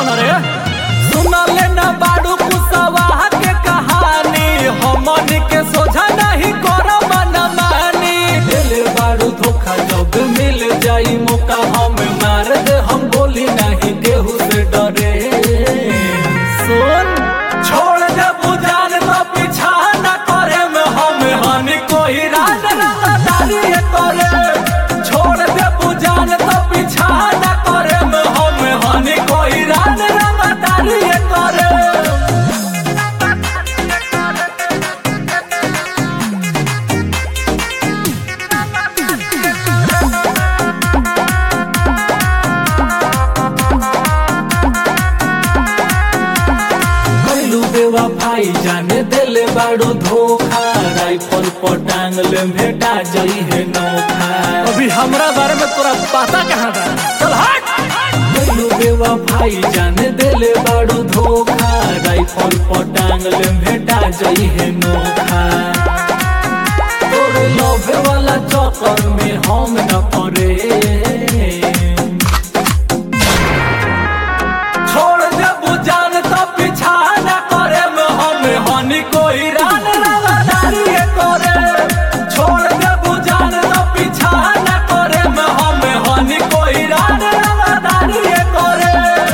कौन रे सुनले न बाड़ू कुसवाहा के कहानी हमन के सोझा नहीं करो मन मानी दिल बाड़ू धोखा जब मिल जाई मौका हम मार दे हम बोली नहीं केहू से डरे सुन छोड़ दे बुझान तो पीछा न करे में हम हनी कोई राज रंगदारी करे छोड़ दे बुझान तो पीछा न करे में हम हनी कोई राज रंगदारी करे कैलू बेवा भाई जाने दिले बाड़ू धोखा राइफल पर टांगले भेटा जई है नोखा अभी हमरा बारे में तोरा पता कहाँ था चल हट कैलू बेवा भाई जाने दिले बाड़ू धोखा राइफल पर टांगले भेटा जई है नोखा तोरे लोभे वाला चक्कर में हम न पड़े छोड़ दे बुझान तो पीछा न करे में हम हनी कोई रान रंगदारी करे छोड़ दे बुझान तो पीछा न करे में हम हनी कोई रान रंगदारी करे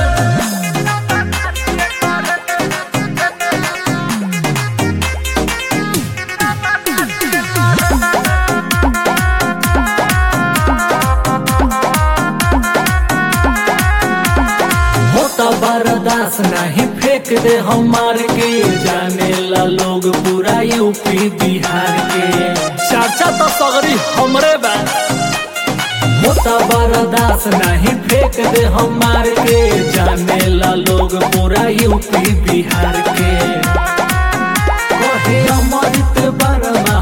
होता बर्दाश्त नहीं फेंक दे हमार के जाने ला लोग पूरा यूपी बिहार के चर्चा तो सगरी हमरे बा होता बर्दाश्त नहीं फेंक दे हमार के जाने ला लोग पूरा यूपी बिहार के कहे अमृत बर्मा